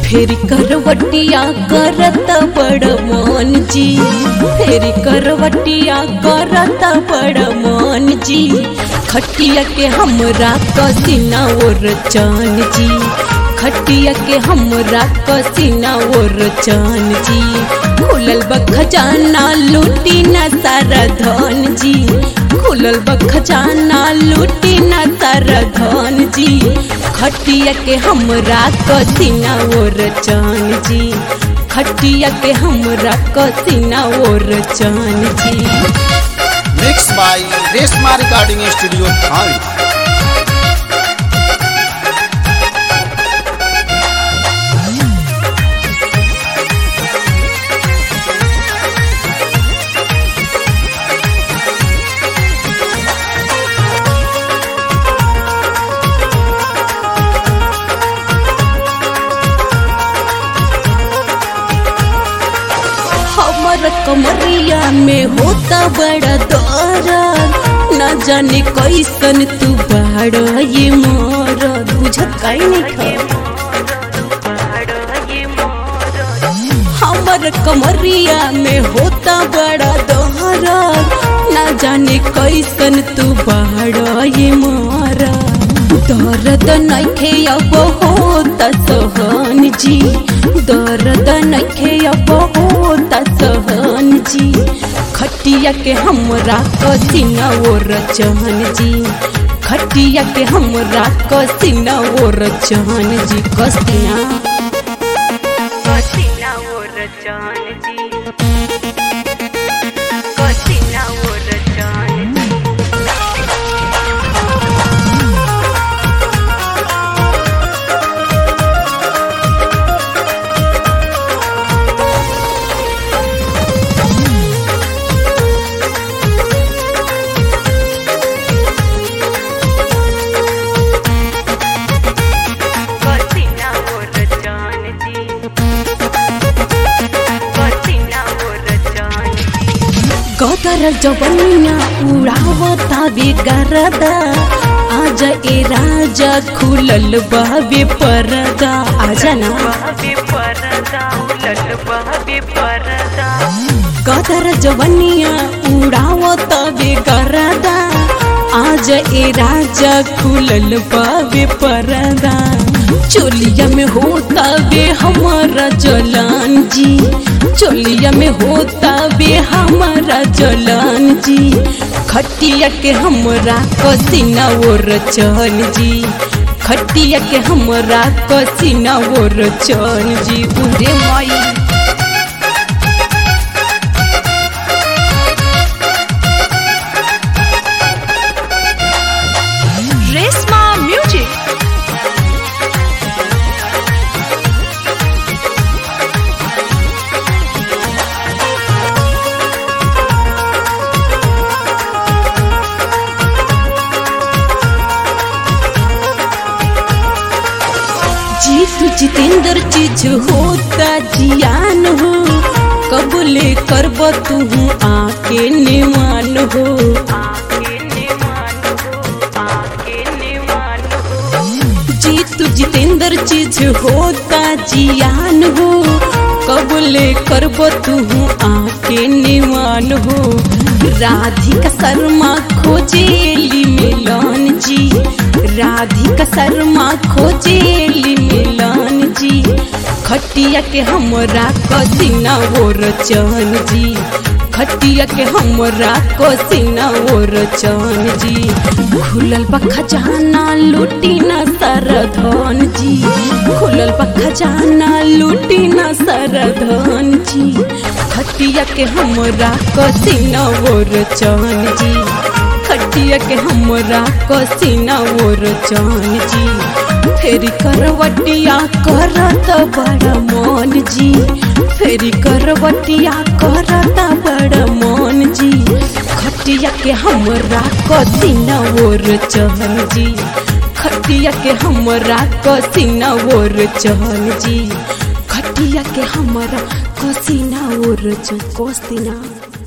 फेरी करवटिया करत बड़ मन जी फेरी करवटिया करत बड़ मन जी खटिया के हमरा कसीना और चान जी खटिया के हमरा कसीना और चान जी खुलल बखजाना लूटी न सारा धन जी खुलल बखजाना लूटी न सारा धन जी खटिया के हमरा कसीना और चान जी खटिया के हमरा कसीना और चान जी mix by Reshma recording studio थाने हमर कमरिया में होता बड़ा दर्द न जाने कैसन तू बाड़ ये मोर बुझत काई नहीं हमर कमरिया में होता बड़ा दर्द न जाने कैसन तू बाड़ ये मोर दर्द नइखे अब होता सहन जी दर्द नइखे अब होता सहन जी खटिया के हमरा कसीना और चहन जी खटिया के हमरा कसीना और चहन जी कसीना कसीना और जान जी कसीना और जान जी कसीना और जान जी कसीना और जान जी गदर जवनिया उड़ावता बेगरदा आज ए राजा खुलल बाबे परदा आजा ना बहबे परदा उलट बहबे परदा गदर जवनिया उड़ावता बेगरदा आज ए राजा खुलल बाबे परदा चोलिया में होता बे हमारा जलान जी चोलिया में होता बे हमारा जलान जी खटिया के हमरा कसीना और चन जी खटिया के हमरा कसीना और चन जी उरे माई रेशमा म्यूजिक जीतू जितेंद्र चीज होता जियान हो कबले करब तू आके निमान हो आके निमान हो आके निमान हो जीतू जितेंद्र चीज होता जियान हो कबले करब तू आके निमान हो राधिका शर्मा खोजेली मिलन जी राधिका शर्मा खोजेली मिलन जी खटिया के हमरा कसीना और चन जी खटिया के हमरा कसीना और चन जी खुलल बा खजाना लूटी न सर धन जी खुलल बा खजाना लूटी न सर धन जी खटिया के हमरा कसीना और चन जी खटिया के हमरा कसीना और चन जी फेरी करवटिया करत बड़ मन जी फेरी करवटिया करत बड़ मन जी खटिया के हमरा कसीना और चहन जी खटिया के हमरा कसीना और चहन जी खटिया के हमरा कसीना और चहन कोसीना